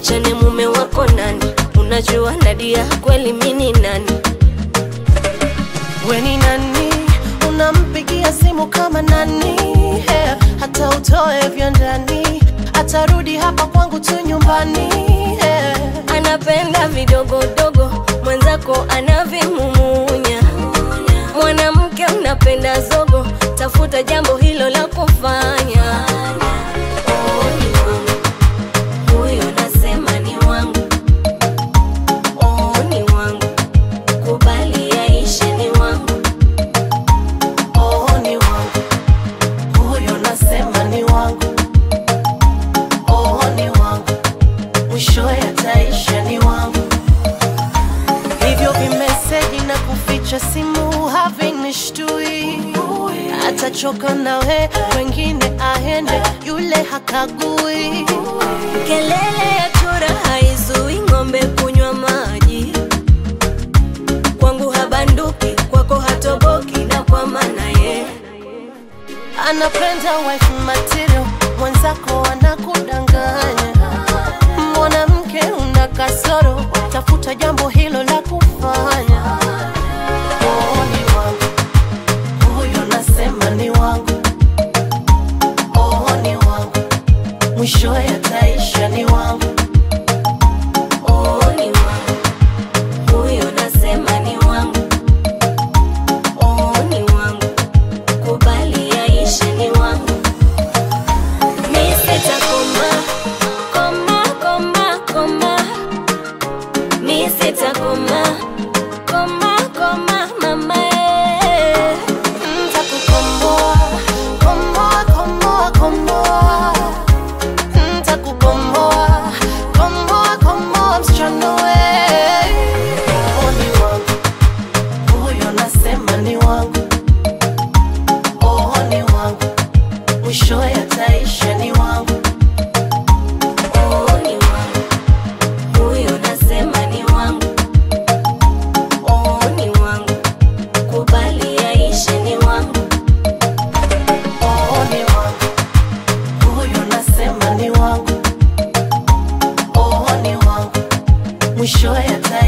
niachane mume wako nani unajua nadia kweli mini nani We ni nani? Unampigia simu kama nani? Yeah. Hata utoe vya ndani, atarudi hapa kwangu tu nyumbani. Yeah. anapenda vidogodogo mwenzako anavimumunya mwanamke unapenda zogo tafuta jambo hilo la kufanya Oh, ni wangu. Huyo nasema ni wangu Oh, ni wangu kubali yaishe ni wangu Oh, ni wangu huyo, nasema ni wangu. Oh, ni wangu mwishowe ataisha ni wangu. Hivyo vimeseji na kuficha simu havinishtui, atachoka nawe, wengine aende, yule hakagui. kelele ya chura haizui ng'ombe kunywa maji kwangu habanduki kwako hatoboki na kwa maana ye anapenda wife material, mwenzako anakudanganya. Mwanamke una kasoro, tafuta jambo hilo la kufanya. Oh, ni wangu huyo, nasema ni wangu. Oh, ni wangu mwishowe ataisha ni wangu. oh, ni wangu huyo nasema ni wangu oh, ni wangu kubali yaishe ni wangu mi sitakoma koma koma koma mi sitakoma koma koma mama eh. Ntakukomboa, komboa, komboa, komboa. Ntakukomboa, komboa, komboa, msichana we. Oh, ni wangu. Huyo nasema ni wangu. Oh, ni wangu. Mwishowe ataisha ni wangu. Oh, ni wangu huyo nasema ni wangu oh, ni wangu kubali yaishe ni wangu Oh, ni wangu. Huyo nasema ni wangu. Oh, ni wangu. Mwishowe ataisha